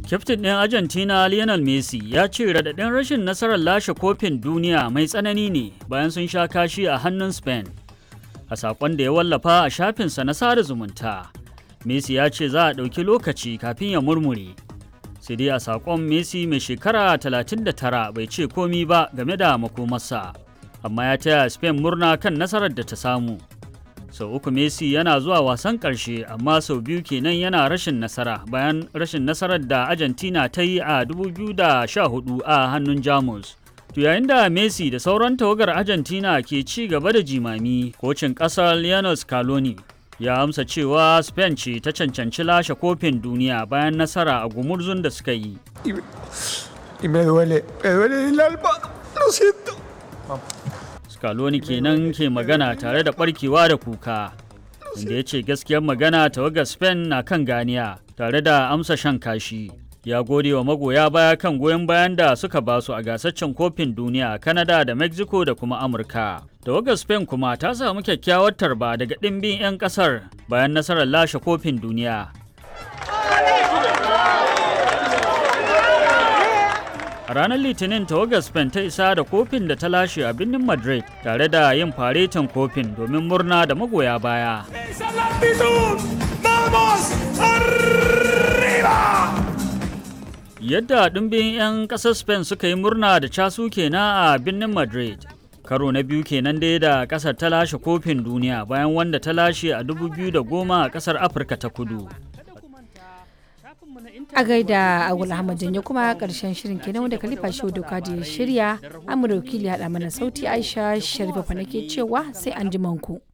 Kyaftin ɗin Argentina Lionel Messi ya ce raɗaɗin rashin nasarar lashe kofin duniya mai tsanani ne bayan sun sha kashi a hannun Spain. A saƙon da ya wallafa a shafinsa na sada zumunta, Messi ya ce za a ɗauki lokaci kafin ya murmure. Sai dai a saƙon Messi mai shekara 39 bai ce komi ba game da makomarsa, amma ya taya Spain murna kan nasarar da ta samu. sau uku messi yana zuwa wasan ƙarshe amma sau biyu kenan yana rashin nasara bayan rashin nasarar da argentina ta yi a 2014 a hannun jamus to yayin da messi da sauran tawagar argentina ke ci gaba da jimami kocin ƙasar lionel scaloni ya amsa cewa spain ce ta cancanci lashe kofin duniya bayan nasara a gumurzun da suka yi y me duele, me duele el alma, lo siento. Scaloni kenan ke magana tare da barkewa da kuka inda ya ce gaskiyar magana tawagar Spain na kan ganiya tare da amsa shan kashi. Ya gode wa magoya baya kan goyon bayan da suka basu a gasaccen kofin duniya a Canada da Mexico da kuma Amurka. Tawagar Spain kuma ta samu kyakkyawar tarba daga ɗimbin 'yan ƙasar bayan nasarar lashe kofin duniya. A ranar Litinin tawagar Spain ta isa da kofin da ta lashe a birnin Madrid tare da yin faretin kofin domin murna da magoya baya. Yadda ɗumbin 'yan ƙasar Spain suka yi murna da casu kenan a birnin Madrid. Karo na biyu kenan dai da ƙasar ta lashe kofin duniya bayan wanda ta lashe a 2010 a ƙasar Afirka ta kudu. a gaida agul ahmad janyo kuma karshen shirin kenan wanda kalifa shi doka da shirya amurka wakili haɗa mana sauti aisha sharifa nake cewa sai an ji manku.